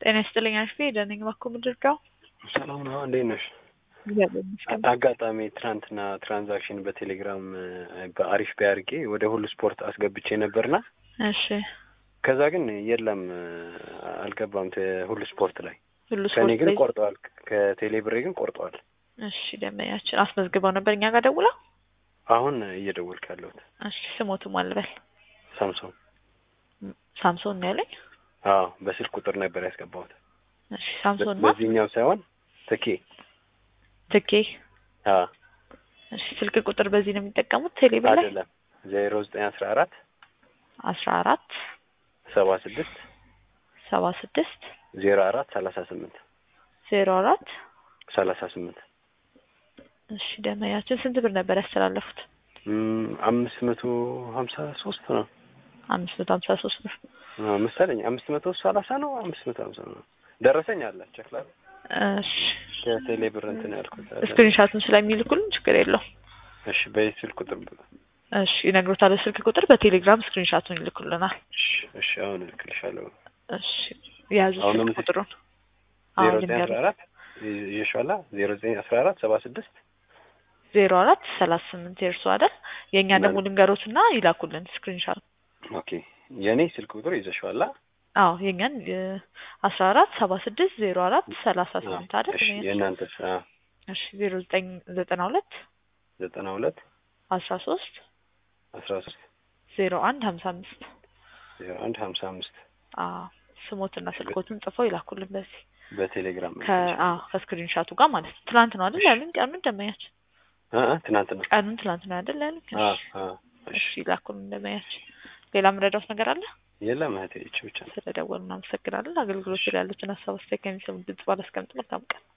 ጤና ይስጥልኝ አሽፌ ደነኝ ባኮ ምድርጋው ሰላም ነው። እንዴት ነሽ? እግዚአብሔር ይመስገን። አጋጣሚ ትናንትና ትራንዛክሽን በቴሌግራም በአሪፍ ቢያርጌ ወደ ሁሉ ስፖርት አስገብቼ ነበርና እሺ ከዛ ግን የለም አልገባም ተ- ሁሉ ስፖርት ላይ ሁሉ ከኔ ስፖርት ግን ላይ ቆርጠዋል። ከቴሌ ብሬ ግን ቆርጠዋል። እሺ ደንበኛችን አስመዝግበው ነበር እኛ ጋር ደውላ አሁን እየደወልክ ያለሁት እሺ ስሞቱ ማልበል ሳምሶን። ሳምሶን ነው ያለኝ አዎ በስልክ ቁጥር ነበር ያስገባሁት። እሺ ሳምሶን ማ በዚህኛው ሳይሆን ትኬ። ትኬ አዎ እሺ ስልክ ቁጥር በዚህ ነው የሚጠቀሙት ቴሌ ብር ላይ አይደለም ዜሮ ዘጠኝ አስራ አራት አስራ አራት ሰባ ስድስት ሰባ ስድስት ዜሮ አራት ሰላሳ ስምንት ዜሮ አራት ሰላሳ ስምንት እሺ ደንበኛችን ስንት ብር ነበር ያስተላለፉት? እም፣ አምስት መቶ ሀምሳ ሶስት ነው አምስት መቶ ሀምሳ ሶስት ብር አዎ፣ መሰለኝ አምስት መቶ ሰላሳ ነው አምስት መቶ ሀምሳ ነው ደረሰኝ አለ ቸክላል እሺ ከቴሌ ብር እንትን ያልኩት አለ። ስክሪንሻቱን ስለሚልኩልን ችግር የለውም። እሺ በዚህ ስልክ ቁጥር እሺ ይነግሮታል። ስልክ ቁጥር በቴሌግራም ስክሪንሻቱን ይልኩልናል። እሺ እሺ አሁን እልክልሻለሁ እሺ የያዙ አሁን ስልክ ነው የምትል- ቁጥሩን ዜሮ አሁን ዘጠኝ አስራ ልንገር አራት ይሸዋላ ዜሮ ዘጠኝ አስራ አራት ሰባ ስድስት ዜሮ አራት ሰላሳ ስምንት የእርሱ አይደል? የእኛ ደግሞ ማለት- ልንገሮትና ይላኩልን ስክሪንሻት። ኦኬ የእኔ ስልክ ቁጥር ይዘሽዋላ አዎ የእኛን አስራ አራት ሰባ ስድስት ዜሮ አራት ሰላሳ ስምንት አይደል? እሺ የእናንተስ አዎ እሺ ዜሮ ዘጠኝ ዘጠና ሁለት ዘጠና ሁለት አስራ ሶስት አስራ ሶስት ዜሮ አንድ ሀምሳ አምስት ዜሮ አንድ ሀምሳ አምስት አዎ ስሞትና ስልኮትን ጽፈው ይላኩልን በዚህ በቴሌግራም ከ አዎ ከስክሪንሻቱ ጋር ማለት ነው። ትናንት ነው አይደል ያሉኝ? ቀኑን ደመያች እ እ ትናንት ነው ቀኑን ትናንት ነው አይደል ያሉኝ? አ እሺ አ እሺ እሺ ይላኩልን ደመያች። ሌላ ምረዳውት ነገር አለ? የለም እህቴ ይቺ ብቻ ነው ስለደወሉ እናመሰግናለን። አገልግሎት ላይ ያሉትን ሀሳብ አስተያየት ከሚሰሙ ድምጽ ባላስቀምጥ መልካም ቀን